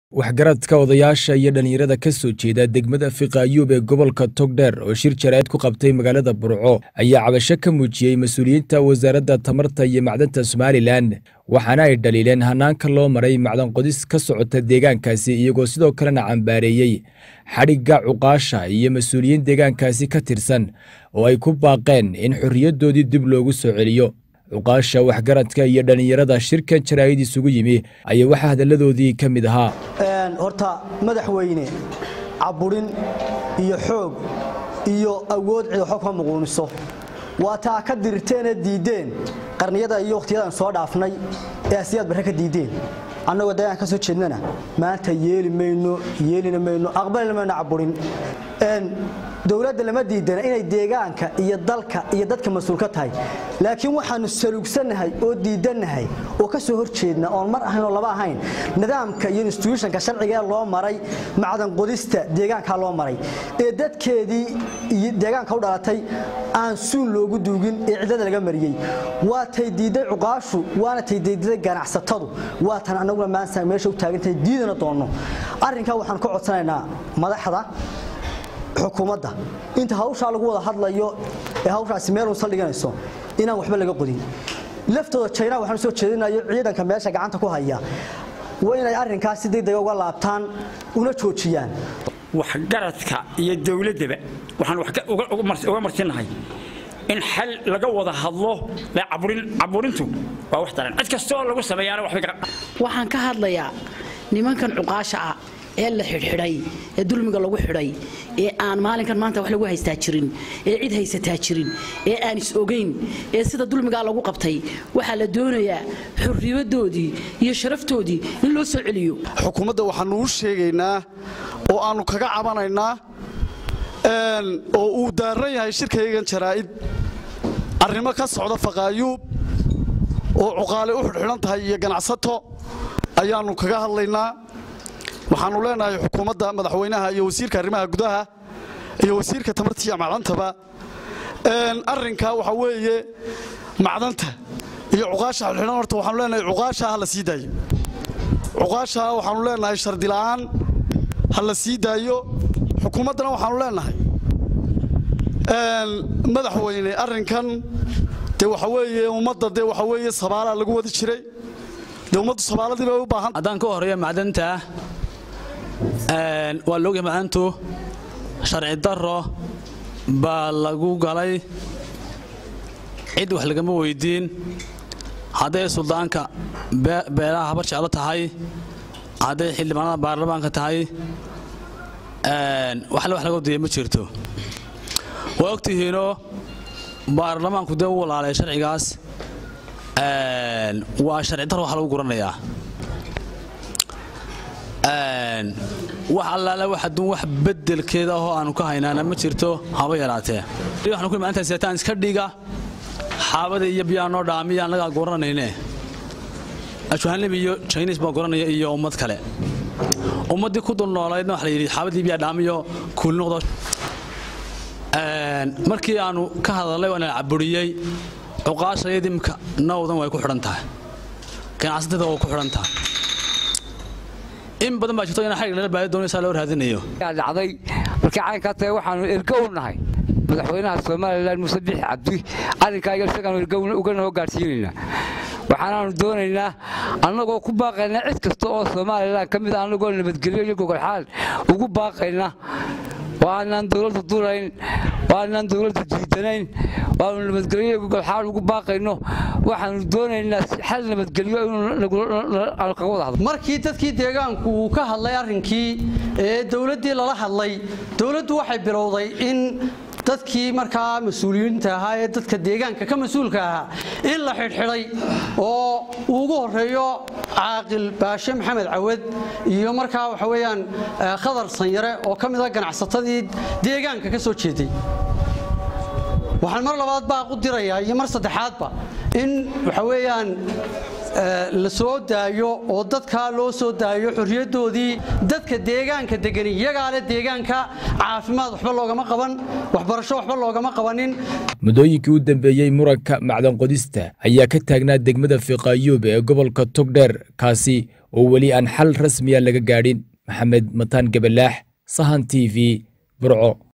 waxgaradka odayaasha iyo dhallinyarada ka soo jeeda degmada fiqaayuub ee gobolka togdheer oo shir jaraa'id ku qabtay magaalada burco ayaa cabasho ka muujiyey mas-uuliyiinta wasaaradda tamarta iyo macdanta somalilan waxaana ay dhaliileen hanaanka loo maray macdan qodis ka socota deegaankaasi iyagoo sidoo kalena cambaareeyey xadhigga cuqaasha iyo mas-uuliyiin deegaankaasi ka tirsan oo ay ku baaqeen in xorriyaddoodii dib loogu soo celiyo cuqaasha waxgaradka iyo dhallinyarada shirkan jaraa'id isugu yimi ayaa waxaa hadalladoodii ka mid ahaa horta madaxweyne caburin iyo xoog iyo awood cid waxba kuma muquuniso waa taa ka dirirteenee diiddeen qarniyada iyo wakhtiyadan soo dhaafnay ee asiyaad barre ka diiddeen annagoo dagaan ka soo jeednana maanta yeeli mayno yeelina mayno aqbalina mayno caburin dowladda lama diidana inay deegaanka iyo dalka iyo dadka mas-uul ka tahay laakiin waxaanu saluugsannahay oo diidannahay oo ka soo horjeedna oon mar ahayn oo laba ahayn nidaamka iyo instituushonka sharciga ee loo maray macdan qodista deegaankaa loo maray ee dadkeedii iyo deegaanka u dhalatay aan suun loogu duugin ee cidlada laga mariyey waa tay diidday cuqaashu waana tay diidday ganacsatadu waa tan annaguna maanta meesha u taagantahay diidana doonno arrinkaa waxaan ka codsanaynaa madaxda xukuumadda inta hawshaa lagu wada hadlayo ee hawshaasi meel uun saldhiganayso inaan waxba laga qodin laftooda jayna waxaan soo jeedinayo ciidanka meesha gacanta ku haya waa inay arrinkaas si degdega uga laabtaan una joojiyaan waxgaradka iyo dowladdaba waxaan uga martinahay in xal laga wada hadlo caburintu waa wax daran cid kastoo lagu sameeyaana waxaan ka hadlayaa nimankan cuqaasha ah ee la xidhxidhay ee dulmiga lagu xidhay ee aan maalinkan maanta wax lagu haystaa jirin ee cid haysataa jirin ee aan is ogayn ee sida dulmigaa lagu qabtay waxaa la doonayaa xorriyadoodii iyo sharaftoodii in loo soo celiyo xukuumadda waxaanu u sheegaynaa oo aannu kaga cabanaynaa oo uu daaran yahay shirkaygan jaraa'id arrimo ka socda faqaayuub oo cuqaale u xidhxidhan tahay iyo ganacsato ayaannu kaga hadlaynaa waxaannu leenahay xukuumadda madaxweynaha iyo wasiirka arrimaha gudaha iyo wasiirka tamarta iyo macdantaba arrinkaa waxaa weeye macdanta iyo cuqaasha xidhxidhan horta waxaanu leenahay cuqaasha ha la sii daayo cuqaasha waxaannu leenahay shardila'aan ha la sii daayo xukuumaddana waxaannu leenahay madaxweyne arrinkan dee waxa weeye ummadda dee waxa weeye sabaalaa lagu wadi jiray dee ummaddu sabaaladii bay u baahan haddaan ka horreeya macdanta waa laogyahay macdantu sharci darro baa lagu galay cid wax lagama weydiin hadday suldaanka beelaha habar jeclo tahay hadday xildhibaanada baarlamaanka tahay waxle wax laga wadiya ma jirto waa ogtihiinoo baarlamaanku dee u walaalay sharcigaas waa sharci darro wax lagu guranayaa wax allaale wax adduun wax beddelkeeda ahoo aanu ka haynaana ma jirto haba yaraatee waxanu ku maalintaa seetaan iska dhiga xaabada iyo biyaa noo dhaamiya annagaa guranayne ashwahanlib iyo jayniis baa guranaya iyo ummad kale ummaddii ku dul noolaydna waxa la yidhi xaabadii biyaa dhaamiyo kuuli noqdo markii aanu ka hadalnay waana caburiyey cuqaashayadii imka nawdan way ku xidhan tahay ganacsatada way ku xidhan tahay in badan baa jirto in xarig lala baadi doonaysaa loo raadinayo dhacday markii caynkaa tahay waxaanu ergo u nahay madaxweynaha somalilan muuse bixi cabdi arrinkaa iyo isagaanu ergo uga noo gaadhsiinaynaa waxaanaanu doonaynaa annagoo ku baaqaynaa cid kasta oo somalilan ka mid a annagoo nabadgelyo iyo gogolxaal ugu baaqayna waanaan dowladda durayn waanaan dowladda diidanayn waanu nabadgelyo gogolxaal ugu baaqayno waxaanu doonaynaa xal nabadgelyo inaanu kaga wada hadlo markii dadkii deegaanku uu ka hadlay arrinkii ee dowladdii lala hadlay dowladdu waxay bilowday in dadkii markaa mas-uuliyiinta ahaa ee dadka deegaanka ka mas-uulka ahaa in la xidhxidhay oo uu ugu horeeyo caaqil baashe maxamed cawad iyo markaa waxa weeyaan khadar sanyare oo ka mid a ganacsatadii deegaanka ka soo jeeday waxaan mar labaad baaq u dirayaa iyo mar saddexaadba in waxa weeyaan la soo daayo oo dadkaa loo soo daayo xorriyaddoodii dadka deegaanka degani iyagaa leh deegaanka caafimaad waxba loogama qaban waxbarasho waxba loogama qabanin muddooyinkii u dambeeyey muranka macdanqodista ayaa ka taagnaa degmada fiqaayuub ee gobolka togdheer kaasi oo weli aan xal rasmiya laga gaadhin maxamed mataan gabalaax sahan t v burco